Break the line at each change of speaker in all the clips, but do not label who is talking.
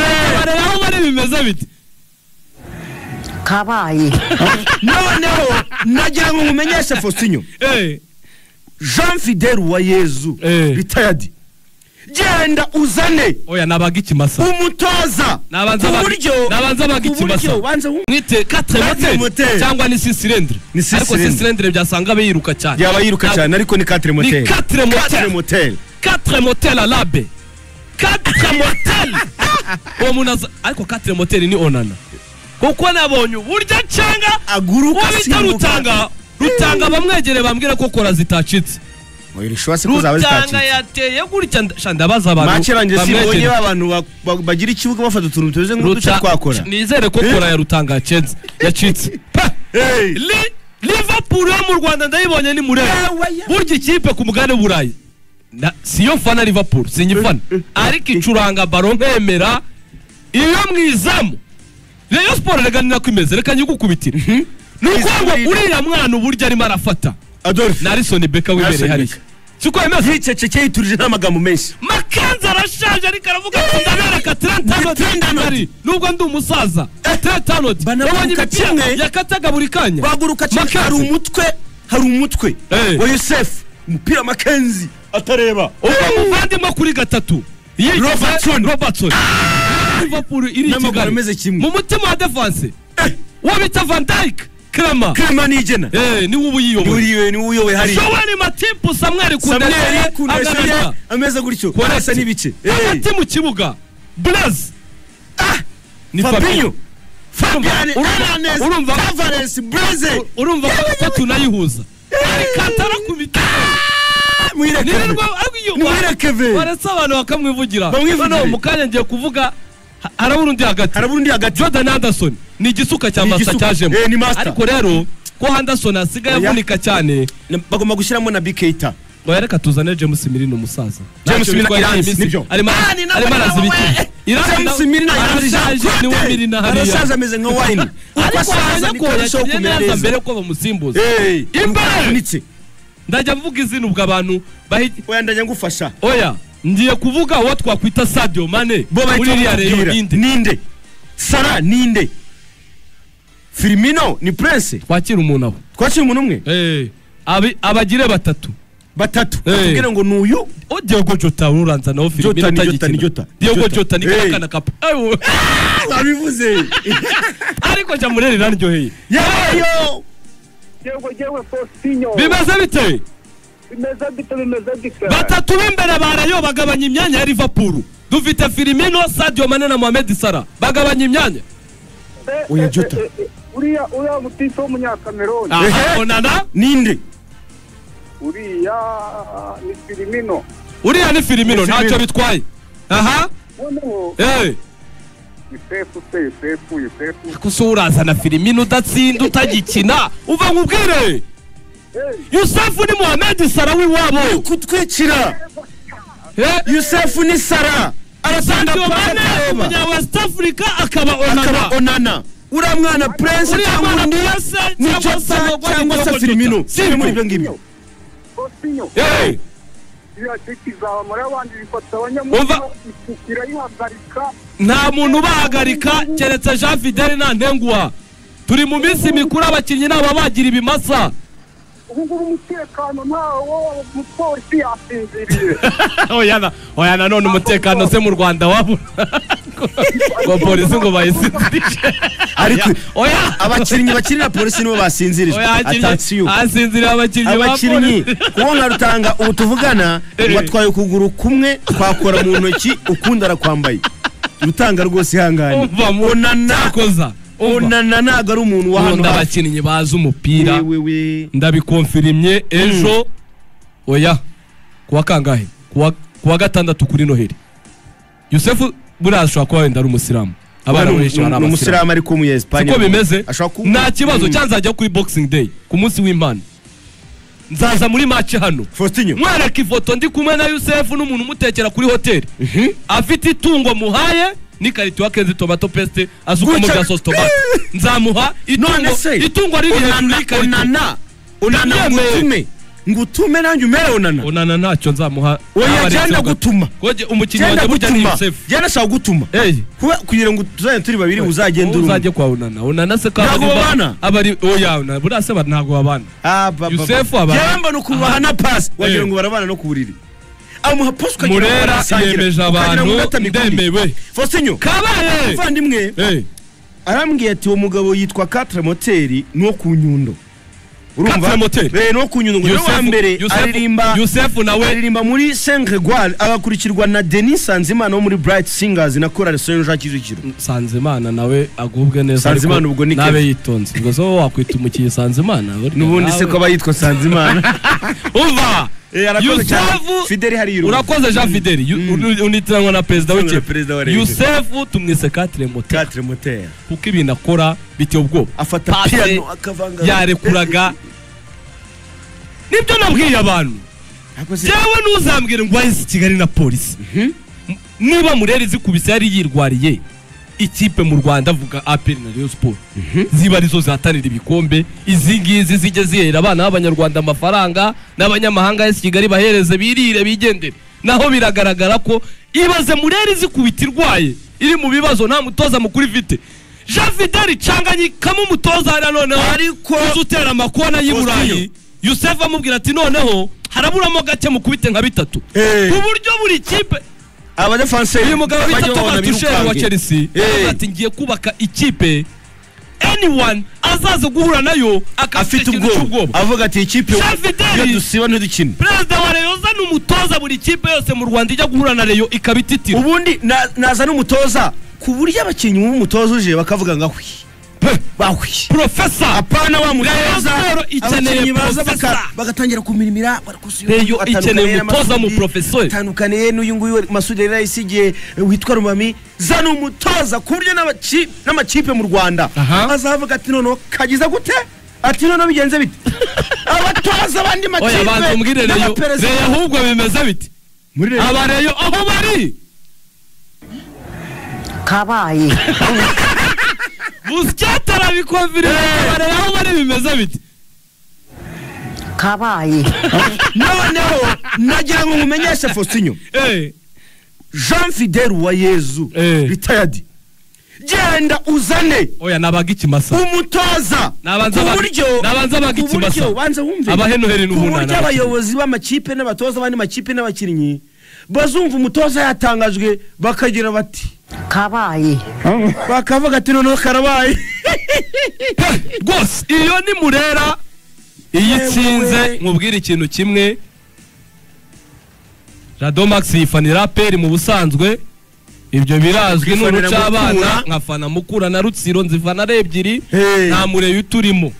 aho bari bimeze bite
kabaye
noneho nagira ngo nkumenyeshe fosinyo
Eh,
jean fidele wa yezu
Eh.
ritayadi genda uzane
oya nabaga ikimasa
umutoza
Nabanza
ku
bag-
buryo
nabanza bag-
ku buryo
ikimasa.
wanze wu-
mwite
Kate moteri.
katemoteri cyangwa ni sisirendire
Ni
ariko
sisirendire.
sisirendire byasanga abe yiruka cyane
yaba yiruka cyane ariko ni katire
ni
moteri
katre
katire
moteri
moteri
katre moteri arabe katre moteri uwo muntu aza ariko katre moteri ni onana kuko nabonye uburyo acanga
aguruka
uwo bita rutanga rutanga bamwegereye bambwira ko kora zitacitse
oya ishwasi ko zaba
rutanga
zitacitse
yateye gutya nda- sha ndabaza abantu
make irangiye simbonye
bamwegereye.
ba bantu ba- ba- bagira ikibuga bafata utuntu tumeze nk'uduce
Ruta-
twakora
nizere ko kora ya rutanga yacenze yacitse Pa!
Hey!
Li- liverpool yo mu rwanda ndayibonye ni mureba
Eh, oya.
burya ikipe ku mugabane w'uburayi Na- si yo mfana liverpool si nyifana ariko icuranga baro nkemera iyo mu izamu reyo siporo reka ni nako imeze reka nyigukubitire ni ukuvuga ngo uriya mwana uburyo arimo arafata
adolphe
na arisoni beka wibereye
Alisson
hariya
Becker.
siko bimeze
yiceceke yiturije n'amagambo menshi
makanzu arashaje ariko aravuga ngo ndabereka tirantanoti kigali nubwo ndi umusaza tirantanoti
Banavuka kimwe.
yakataga buri kanya
baguruka cyane
Makenzi.
hari umutwe hari umutwe
Eh.
wa yosefu umupira makenzi atareba
uwo muvandimwe kuri gatatu Yigeze-
Robertson.
robertson liverpool iri i
N'amaguru
kigali
ameze kimwe.
mu mutima wa defanse
Eh.
uwo bita van dyke krama
kirema nigena
Eh, niwe uba uyiyoboye
buriwe niwe uyoboye hariya
showani matipu samweri
samweri
kundesire
kundesire ameze gutyo
Correct.
arasa n'ibice Eh,
hagati mu kibuga blaze
ah,
ni
Fabinho,
fabinho
Fabian
Urumva-
Hernandez,
urumva-
Tavares, Blaise,
urumva ko atatu nayihuza ariko atarakubita
ah, mwireke ve.
nirirwa ariyo
Nimureke ve.
baretse abantu bakamwivugira
Bamwivugire.
noneho mu kanya ngiye kuvuga ha- harabura undi hagati
harabura undi hagati
jordan anderson ni igisuka cya
Ni
masa
igisuka.
cyajemo
Eh, ni master.
ariko rero ko anderson asigaye
Oya.
avunika cyane
Na- bagomba gushyiramo na bikeita
oya reka tuzane james mirino umusaza
James
Ntacyo
Milner
bitwaye
Iranzi,
iminsi.
nibyo.
arimo
Ah, ni nabwo
arimo araziba
nabwo
ikintu
we. James Milner
arashaje
yarashaje,
niwe mirina hariya
arashaje ameze nka wine uko
ariko
asaza niko arushaho
yakinnye
kumera
neza mbere
neza
ko bamusimbuza
Eh,
Imbere.
avunitse.
ndajya mvuga izina ubwo abantu bahi-
oya ndajya ngufasha
oya ngiye kuvuga uwo twakwita sadio mane
bo
muri
bahita
iriya reyo
bakubwira
yindi
ninde sara ninde firmino ni prince
twakira umuntu aho
twakira umuntu umwe
Eh, abi- abagire batatu
batatu
Eh.
batubwire ngo ni uyu
o diego jota uranza nawe
Jota
filime
ni Jota, ni
utagikina
Jota.
diego
Jota.
jota ni
Eh.
kakana kapa Ayo,
wabivuze
ariko jya mureri iraryoheye
yabayo
yewe yewe fosinyo
bimeze bite
bimeze bite bimeze bite
batatu b'imbere barayo bagabanya imyanya ya liverpool dufite filimino sadio mane na mohamed sara bagabanya imyanya
Eh,
Oya,
eh,
Jota.
eh, eh, uriya uriya mutifu w'umunyakameroni
Aha,
Ehe.
onana
ninde
uriya ni filimino
uriya ni filimino
Ni Firmino.
ntacyo bitwaye aha
noneho
eh
yusefu se yusefu yusefu
gusa urazana filimino udatsinda utagikina uva nkubwire yusefu ni mohamed sara w'iwabo
kutwikira
Eh,
yusefu ni sara arasanda
sadio
paka
mane
akareba
umunya west africa akaba onana
akaba onana uriya mwana prince
uriya
cyangwa
mwana
undi
prince
ni
cyangwa se
jota
Mugwa
cyangwa se
Jota.
firmino
Si
muri
ibyo.
ibyo ngibyo
fosinyo
Eh,
iriya tiki zaba muri abandi bifata abanyamutima
Umva.
irayihagarika
nta muntu ubahagarika keretse jean fidele nta ntenguha turi mu minsi mikuru abakinnyi naba bagira ibimasa
ubu ngubu umutekano ntawo umupolisi yasinziriye
oyana oyana none umutekano se mu rwanda wabura ngo polisi ngo bayisinzirije
ariko
oya
abakinnyi bakinira polisi nibo basinzirijwe
oya hakinnye
atasiyo
hasinziriye abakinnyi ba polisi
abakinnyi kuko nka rutanga ubu tuvugana
Eh.
watwaye ukuguru kumwe twakora mu ntoki ukundi arakwambaye rutanga rwose ihangane
umva mu
onana
ntakoza umva
onana ntabwo ari umuntu wa hano
nkunda
hafi
abakinnyi bazi umupira
wewe
ndabikonfirimye ejo oya kuwa kangahe Kuwa- kuwa gatandatu kuri noheli yusefu buriya ashobora kuba wenda ari umusilamu abana benshi bari abasilamu
umusiramu ariko umuye esipanye
siko bimeze
ashobora kuba
nta kibazo cyangwa nzajya kuri boxing day ku munsi w'imana nzaza muri make hano
faustinho
mwereka ifoto ndi kumwe na yusefu n'umuntu umutekera kuri hoteli afite itungo muhaye n'ikarito ya kenzi tomato peste azukamo
Gutya-
bwa sosi tomate nzamuha itungo
none se
itungo riri hejuru
onana
y'ikarito
onana onana
Ndabyemeye.
mutume ngo utume nanjye umerewunana
onana ntacyo nzamuha
oya
Naba ari
jyana
Yosefu.
gutuma
Goge, umukinnyi
jyana
wanjye burya ni
gutuma
yosefu
jyana ashaka gutuma
eyi
kuba kugira ngo tuzajya turi babiri uzagende uri
uzajye kwa onana onana se ko
Ntabwo
aba-
babana?
aba ari oya onana buriya se ba- ntabwo babana Yosefu abana-
yamba no kubaha na pasi wagira
Eh.
ngo barabana no ku buriri amuha pasi ukagira ngo
murera
barasangira.
yemeje
Ukagira ngo
abantu
ungata mikubi.
ndemewe
Faustinho,
kabaye
muvandimwe
eyi
arambwiye ati uwo mugabo yitwa Katre Moteri nuwo ku nyundo
Katre Moteri?
Eh, nuwo ku nyundo ngo niwe wa mbere aririmba
yosefu nawe
aririmba muri Saint Grégoire agakurikirwa na Denis Sanzimana wo muri Bright Singers na Chorale Sonja Kicukiro
sanzimana nawe agubwe neza
Sanzimana
ariko
ubwo ni
nabe
Kevin.
yitonze ubwo se wowe wakwita umukinnyi sanzimana burya
nubundi
nawe-
se ko aba yitwa Sanzimana
umva
Eh, arakoze cyane.
Yosefu-
Fideli hariya
urakoze jean fideli yu- uni- unitiranwa na perezida
Unitiranwa na perezida wa
w'ikipe
Repubulika.
yusefu tumwise katire moteri
Katre Moteri
kuko ibintu akora biteye ubwoba
afata
Pase
piano akavanga
yarekuraga nibyo nabwiye abantu
Akoze-
jyewe ntuzambwire ngo wahise kigali na polisi M- niba mureri zikubise yari yirwariye ikipe mu rwanda avuga aperi na rayon siporo ziba arizo zihatanira ibikombe izi ngizi zijya zihera abana b'abanyarwanda amafaranga n'abanyamahanga yesi kigali bahereze birire bigendere naho biragaragara ko ibaze mureri zikubita irwaye iri mu bibazo nta mutoza mukuru ifite jean fideli canganyikamo umutoza hariya noneho
Ariko-
uzi utera amakona y'i burayi yusefu amubwira ati noneho haraburamo gake mukubite nka bitatu
Eh.
ku buryo buri kipe
abadefenseri
uyu mugabo bita Thomas Tuchel wa Chelsea
Eh.
yavuze ati ngiye kubaka ikipe anyone azaza guhura nayo
afite
akafite ikintu
ubwoba
cy'ubwoba
avuga ati ikipe
Jean Fidel!
iyo dusiba ntidukine
perezida wa reyo zana umutoza buri kipe yose mu rwanda ijya guhura na reyo ikabititira
ubundi na- naza n'umutoza ku buryo abakinnyi b'umutoza uje bakavuga ngo ahwi bahwi
porofesa
apana wa
Rayon Sport ikeneye
abakinnyi baza
profesa.
baka- bagatangira kumirimira barakusuye
Reyo ikeneye umutoza w'umuprofesori.
tandukaniye n'uyu nguyu masudi yari yayisigiye witwa rumami zana umutoza ku buryo n'abaci- n'amakipe mu rwanda
Aha.
azavuga ati noneho kagize gute ati noneho bigenze bite abatoza abandi
oya banza
makipe
umbwire reyo
n'abaperezida
reyo ahubwo bimeze biti
muri Rayon
aba reyo aho bari
kabaye
busyate arabikonfirima aba reyo aho bari bimeze biti
kabaye
noneho nagira ngo nkumenyeshe Faustinho
Eh,
Jean Fidel wa Yezu
Eh.
retired genda uzane
oya nabaga ikimasa
umutoza
Nabanza
ku
bag-
buryo
nabanza baga
ku buryo-
ikimasa.
banza wumve
Abahenoheri
ku
n'ubunani
buryo
abakinnyi.
abayobozi b'amakipe n'abatoza b'andi makipe n'abakinnyi bazumva umutoza yatangajwe bakagira bati
kabaye
bakavuga ati noneho karabaye
rwose iyo ni murera iyo
Yewe
itsinze
we.
nkubwira ikintu kimwe rado max yifanira aperi mu busanzwe ibyo birazwi ni
Kwifanira
urucabana
Mukura.
nkafana mukura na rutsiro nzifana ari ebyiri
Hey.
nta mureyo uturimo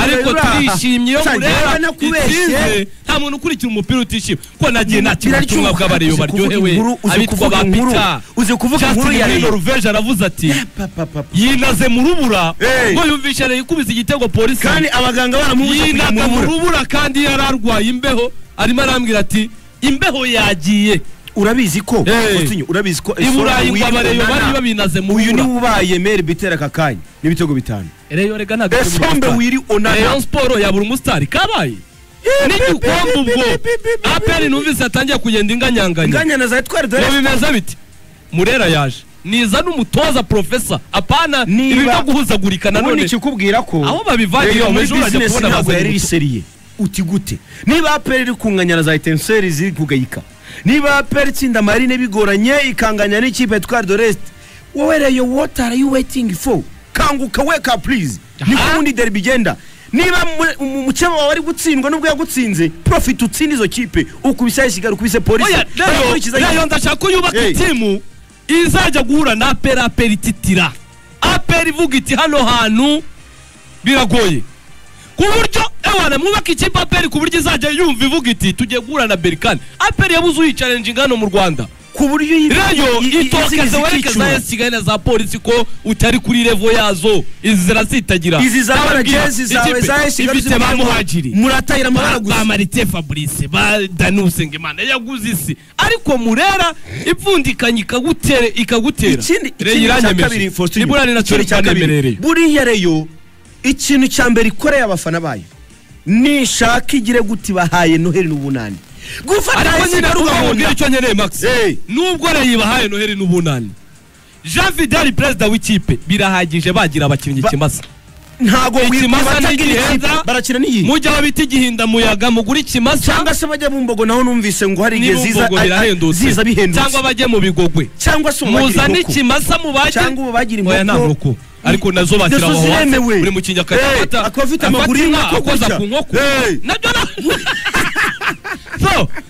ariko turishimye iyo murera itsinze nta muntu ukurikira umupira utishimye kuko nagiye nakira ubutumwa bw'abareyo baryohewe abitwa ba pita
uzi kuvuga inkuru
justin
ya
rino
rero
ruveje aravuze ati
Papa, papa.
yinaze mu rubura
Hey.
ngo yumvisha Rayon ikubise igitego polisi
kandi abaganga baramubujije kujya mu
yinaga mu
rubura
rubura kandi yari arwaye imbeho arimo arambwira ati imbeho yagiye
urabizi ko
Eh.
Faustinho, urabizi ko
i burayi ngo abareyo bari
Onana,
babinaze mu
uyu
rubura
niwe ubaye meri bitera aka kanya n'ibitego bitanu
reyo rega ntabwo yabura
esombe
umusitari.
wiri onana
Rayon siporo yabura umusitari kabaye n'igikombe ubwo aperi numvise atangiye kugenda inganyanganya
nganya na za etwari
ngo
dore
bimeze biti murera yaje niza n'umutoza profesa apana
Niba-
ibi byo guhuzagurika
ubundi
nanone
ikikubwira ko
Aho babivanye,
Rayon muri
ejo urajya
business
kubona
ntabwo
bazanye
yari
ubuto.
iseriye uti gute niba aperi iri kunganya na za etenseri ziri kugayika niba aperi itsinda marine bigoranye ikanganya n'ikipe etwari doreste wowe reyo what are you waiting for kanguka wake up please niko
Aha.
ubundi deri bigenda niba mu- mu- umukeba wawe ari gutsindwa nubwo yagutsinze profit utsinde izo kipe ukubise kigali ukubise polisi
oya reyo reyo ndashaka ko yubaka
Hey.
itimu izajya guhura na aperi aperi ititira aperi ivuga iti hano hantu biragoye ku buryo ewana mwubaka ikipe aperi ku buryo izajya yumva ivuga iti tugiye guhura na berikani aperi yabuze uyicarenje ingano mu rwanda
ku buryo iyi-
reyo
iyi- iyi-
itokeze
izi
werekeza
zikicura.
ya kigali na za polisi ko utari kuri revo yazo izi zirazitagira
izi za
Ndababwira,
barajezi zawe
ikipe
za esi
ifite ba muhajiri
muratahira amabara
ba ba
gusa
marite fabrice ba danuse ngimana yaguze isi ariko murera ipfundikanya ikagutere ikagutera
ikindi
Reyo
ikindi cya
iranyemeje.
kabiri Faustin,
Ibura ni nacyo
ikindi cya kabiri.
ryanemerereye
buriya reyo ikintu cya mbere ikoreye abafana bayo nishaka igire gute bahaye noheli n'ubunani gufata
ariko
hasi
nyine
na
kuba
rugahunda
mubwira icyo nkeneye max
Hey.
nubwo reyibahaye noheli n'ubunani jean vidal perezida w'ikipe birahagije bagira abakinnyi
Ba-
ikimasa
ntago
Ikimasa
wibata
n'igiheza.
barakina n'iyi
mujya aho bita igihindamuyaga mugure ikimasa
cyangwa se bajya mu mbogo naho numvise ngo hari igihe
niba
ziza
ubwongo
a- a-
birahendutse
ziza
cyangwa
bihendutse
bajye mu bigogwe
cyangwa se ubagira
muzane
inkoko
ikimasa mubage
cyangwa ubu bagira
oya nta nkoko ariko nazo bakira
Nazo
aho hanze
ziremewe.
buri mukinnyi
Hey,
akajya
akaba afite amaguru
inka
y'inkoko
akoza
gutya.
ku nkoko
Hey.
nabyo na so